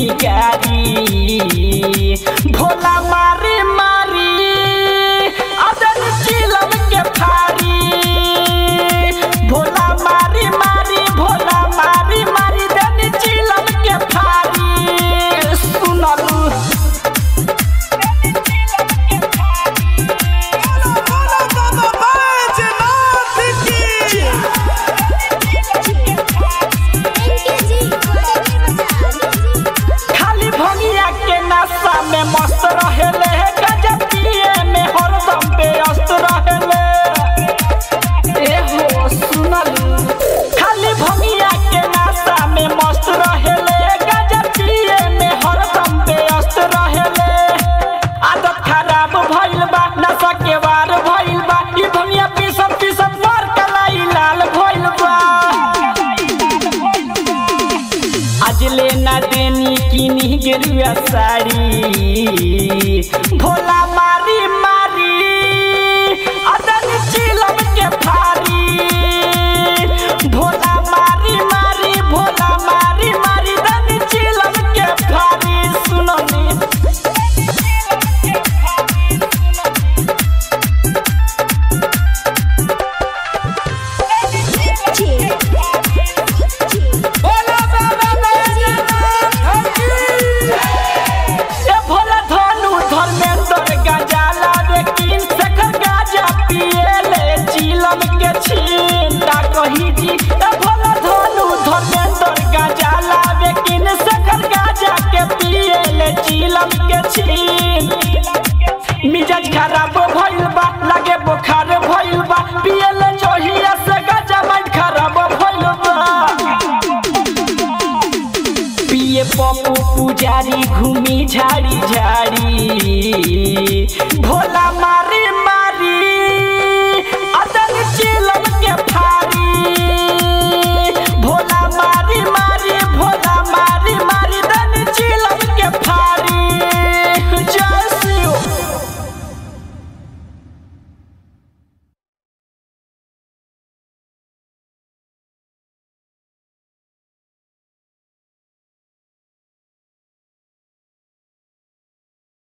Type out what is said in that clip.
गारी भोला मारी मारी अदन चिलम के फारी भोला मारी मारी भोला मारी मारी दन चिलम के फारी सुनलू खाली भंगिया के नशा में मस्त रहेले गजब पिए में हरदम व्यस्त रहेले ए हो सुनलू खाली भंगिया के नशा में मस्त रहेले गजब पिए में हरदम व्यस्त रहेले आदत खराब भइल बा नशा के वार भइल बा ई भंगिया पीसत पीसत मार कलाई लाल भइल बा आज लेना देनी किनी गेरुआ साड़ी भोला मारी मारी अदन चिलम के फारी भोला मारी मारी भोला मारी मारी दन चिलम के फारी सुनो नी ए भोला धनु धर्मेंद्र गजाला रे किन सखर गाजा पिएले चिलम के छींटा कही जी ए भोला धनु धर्मेंद्र गजाला रे किन सखर गाजा के पिएले चिलम के छीन मिजाज खराब भइल बा लागे बुखार भइल बा पिएले जोहिया से गाजा माइंड खराब भइल बा पिए पप्पू पुजारी घूमी झाड़ी झाड़ी